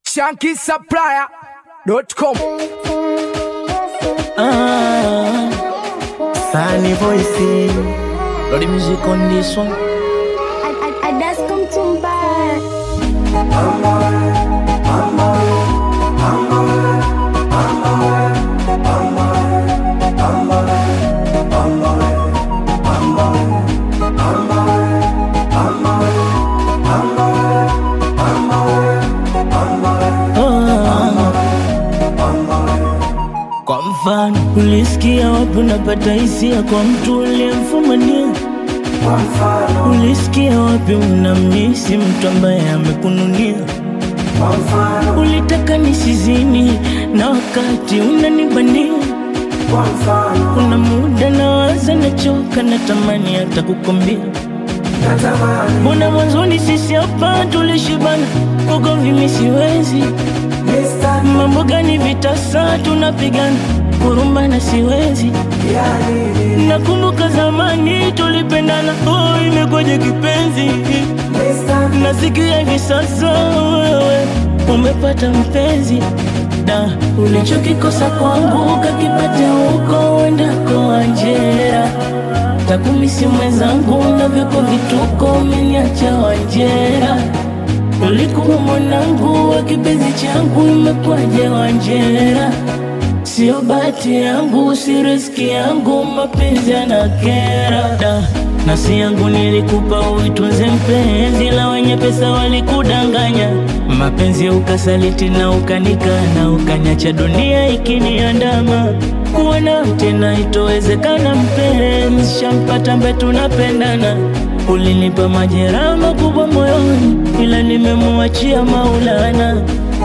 shankisupplier.com. Ah, Sunny voice. Got the music on this one. I, I, I just come to back. Kwa mfano, ulisikia wapi unapata hisia kwa mtu uliyemfumania? Ulisikia wapi unamisi mtu ambaye amekununia? Ulitaka nisizini na wakati unanibania. Kuna muda nawaza, nachoka, natamani hata kukwambia Mbona mwanzoni sisi hapa tulishibana, ugomvi mimi siwezi. Mambo gani vitasa tunapigana, kurumbana siwezi. Nakumbuka zamani tulipendana, oh, imekwaje kipenzi? Nasikia hivi sasa wewe umepata mpenzi da ulichokikosa kwangu kakipata huko uendako Anjera takumisi mwenzangu na vyako vituko umeniacha Wanjera ulikuwa mwanangu wa kipenzi changu imekwaje Wanjera Sio bahati yangu, si riski yangu, mapenzi yanakera da nasi yangu nilikupa uitunze mpenzi, la wenye pesa walikudanganya, mapenzi ukasaliti na ukanikana, ukanyacha dunia ikiniandama. Kuwa nawe tena itowezekana, mpenzi, shampata mbe tunapendana. Ulinipa majeraha makubwa moyoni, ila nimemuachia Maulana.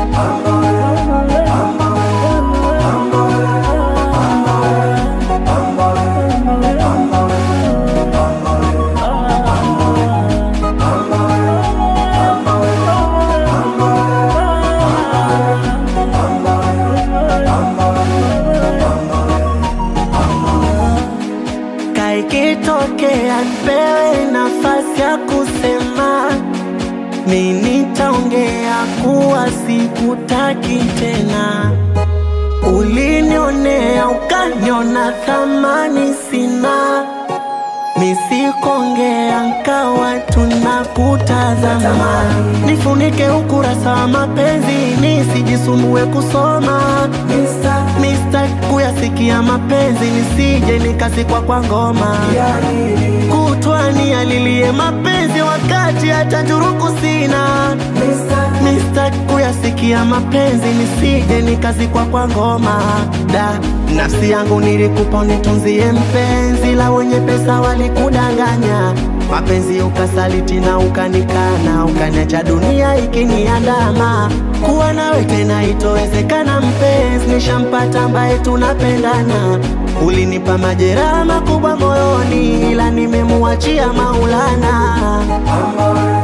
Kaikitokea nipewe nafasi ya kusema, mi nitaongea kuwa sikutaki tena. Ulinionea ukaniona thamani sina, misikuongea nkawa tunakutazama. Nifunike ukurasa wa mapenzi nisijisumbue kusoma Mista kuyasikia mapenzi nisije nikasikwa kwa ngoma kutwani alilie mapenzi wakati hata njuruku sina Mista kuyasikia mapenzi nisije nikazikwa kwa ngoma da nafsi yangu nilikupa nitunzie mpenzi la wenye pesa walikudanganya mapenzi ukasaliti na ukanikana ukaniacha dunia ikiniandama kuwa nawe tena itowezekana mpenzi nishampata ambaye tunapendana ulinipa majeraha makubwa moyoni ila nimemuachia maulana